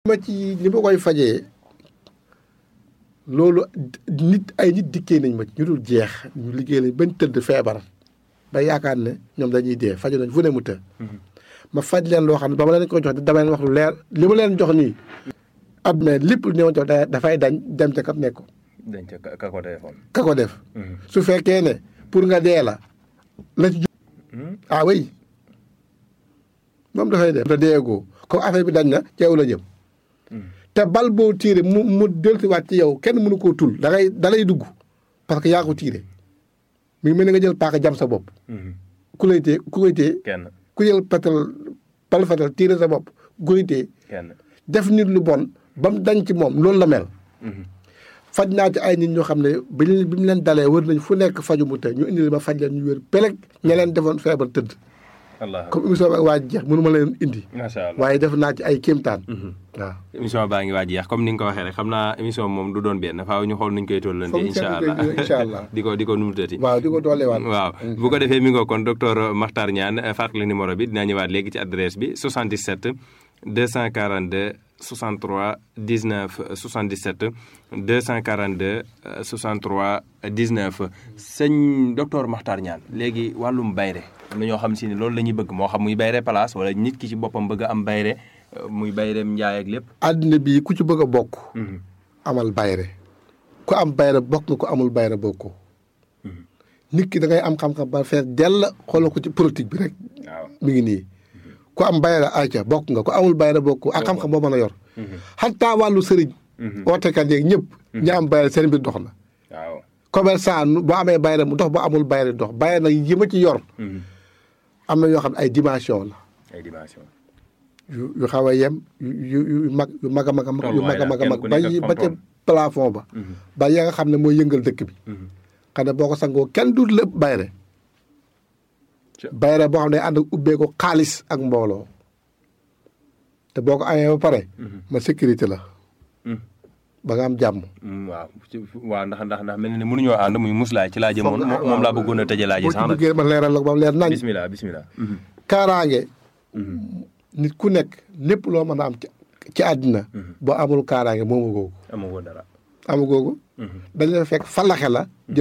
ma ci ni ma koy fajee loolu nit ay nit dikkee nañ ma ci ñu dul jeex ñu liggéey lañ bañ tëdd feebar ba yaakaar ne ñoom dañuy dee faju nañ fu ne mu të ma faj leen loo xam ne ba ma leen ko jox dama leen wax lu leer li ma leen jox nii at mais lépp lu ñëwoon jox dafay dañ dem ca kat nekk ko dañ ca ka ko defoon ka ko def su fekkee ne pour nga dee la la ci ah oui moom dafay def te deegoo comme affaire bi dañ na ceew la jëm te bal boo tiire mu mu dellusiwaat ci yow kenn mënu koo tul da ngay da lay dugg parce que yaa ko tiire mi ngi mel ni nga jël paaka jam sa bopp ku lay tee ku koy tee kenn ku jël patal bal fatal tiire sa bopp ku koy tee kenn def nit lu bon ba mu dañ ci moom loolu la mel faj naa ci ay nit ñoo xam ne bi ñu bi mu leen dalee wër nañ fu nekk faju mu te ñu indi ma faj leen ñu wér peleg ña leen defoon feebar tëdd allah comme émission bi waa jeex mënu ma leen indi macha allah waaye def naa ci ay kéemtaan waaw émission baa ngi waaj jeex comme ni nga ko waxee rek xam naa émission moom du doon benn faaw ñu xool nuñ koy tollante Foog ñu incha seetlu allah koy incha allah. di ko di ko numutati waaw di ko dooleewaat waaw bu ko defee mi ngoo kon docteur Makhtar Niane fàttali numéro bi dinaa ñëwaat léegi ci adresse bi 77 242 63 19 77 242 63 19 sëñ docteur Makhtar Niane léegi wàllum bayre am na ñoo xam si ne loolu la ñuy bëgg moo xam muy bayre place wala nit ki ci boppam bëgg a am bayre euh, muy bayreem njaay ak lépp àddina bii ku ci bëgg a bokk amal bayre ku am bayre bokk nga ku amul bayre bokkoo nit ki da ngay am xam-xam ba fees dell xoolal ko ci politique bi rek waaw mi ngi nii ku am bayre ayca bokk nga ku amul bayre bokk ak xam-xam boo mën a yor xataa wàllu sëriñ ootekat yeeg ñëpp ñi am bayre seen mbir dox na waaw commerçant nu boo amee bayre mu dox boo amul bayre dox bayre nag yi ma ci yor am na yoo xam ne ay dimension la ay dimension yu yu xaw a yem yu yu yu mag yu mag a mag a mag yu mag a mag a mag Kenn ku ba nekk yi ak ba ca fam-fam. plafond ba ba ya nga xam ne mooy yëngal dëkk bi xam ne boo ko sangoo kenn du lépp bayre Ca- bayre boo xam ne ànd ak ubbee ko xaalis ak mbooloo te boo ko amee ba pare ma sécurité la ba nga am jàmm Mm, waaw ci- waaw ndax ndax ndax mel na ne mënuñoo ànd muy muslaay ci laa jëmoon Foog nga- moom moom laa bëggoon a tëjee laaji boo sax ci nag duggee ma leeral la ko ba mu leer nañ bismillah bismillah kaaraange nit ku nekk lépp loo mën a am ci ci àddina boo amul kaaraange moomu googu amagoo dara amu googu dañ la fekk falaxe la